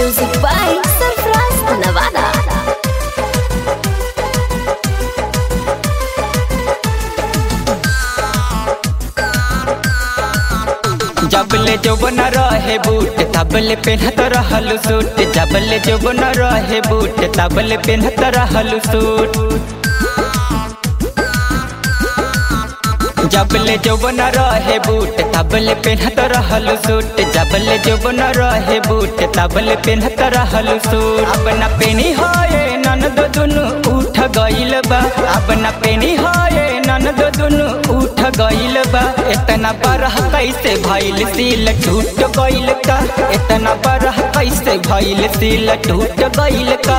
Music by Surprise Nevada. जबले जौबन रहे boot तबले पेन्हत रहल सूट जबले जौबन रहे बूट तबले पेन्हत रहल सूट जबले जौबन रहे बूट तबले पेन्हत रहल सूट जबले जौबन रहे बूट तबले पेन्हत रहल सूट अब न पेनी होए ननद दुनु उठ गइल बा अब न पेनी होए ननद दुनु उठ गइल बा इतना बरह कैसे भइल सिल टूट गइल का इतना बरह कैसे भइल सिल टूट गइल का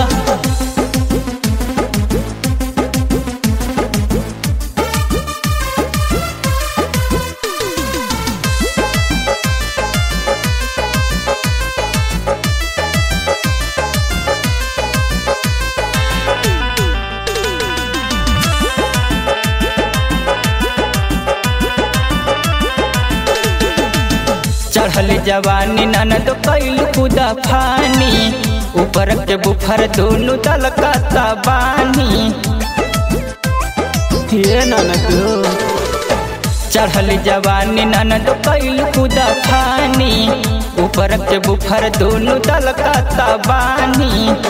चढ़ल जवानी ननद कैल खुदा फानी ऊपर के बुफर दोनों तलकता बानी ये ननद चढ़ल जवानी ननद कैल खुदा फानी ऊपर के बुफर दोनों तलकता बानी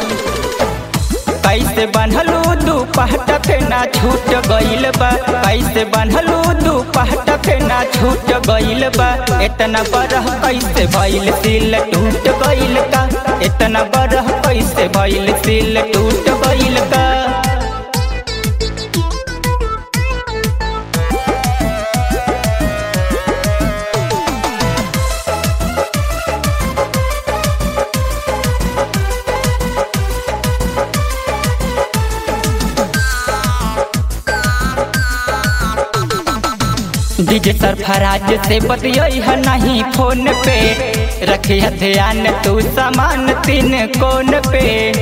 कैसे बनलू दू पहट फेना छूट गइल बा कैसे बनलू दू पहट फेना छूट गइल बा इतना बरह कैसे भइल सिल टूट गइल का इतना बरह कैसे भइल सिल टूट गइल का डीजे सरफराज से बतियई है नहीं फोन पे रखिया ध्यान तू सामान तीन कोन पे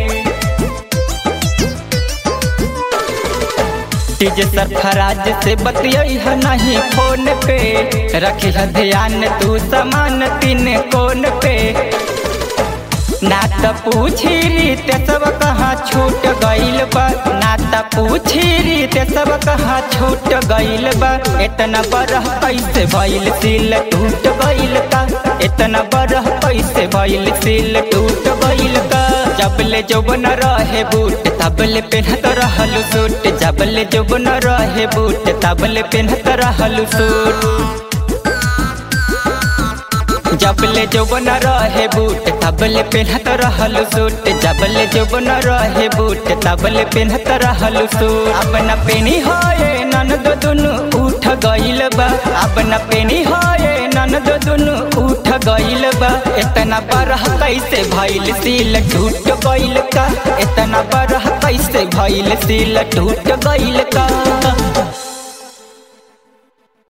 डीजे सरफराज से बतियई है नहीं फोन पे रखिया ध्यान तू सामान तीन कोन पे ना त पूछी रीत सब कहाँ छूट गइल बा ना त पूछी रीत सब कहाँ छूट गइल बा इतना बरह कैसे भइल सिल टूट गइल का इतना बरह कैसे भइल सिल टूट गइल का जबले जौबन रहे बूट तबले पेन्हत रहल सूट जबले जौबन रहे बूट तबले पेन्हत रहल सूट जबले जौबन रहे बूट तबले पेन्हत रहल सूट जबले जौबन रहे बूट तबले पेन्हत रहल सूट अब न पेनी होए ननद दुनु उठ गइल बा अब न पेनी होए ननद दुनु उठ गइल बा इतना बरह कैसे भइल सिल टूट गइल का इतना बरह कैसे भइल सिल टूट गइल का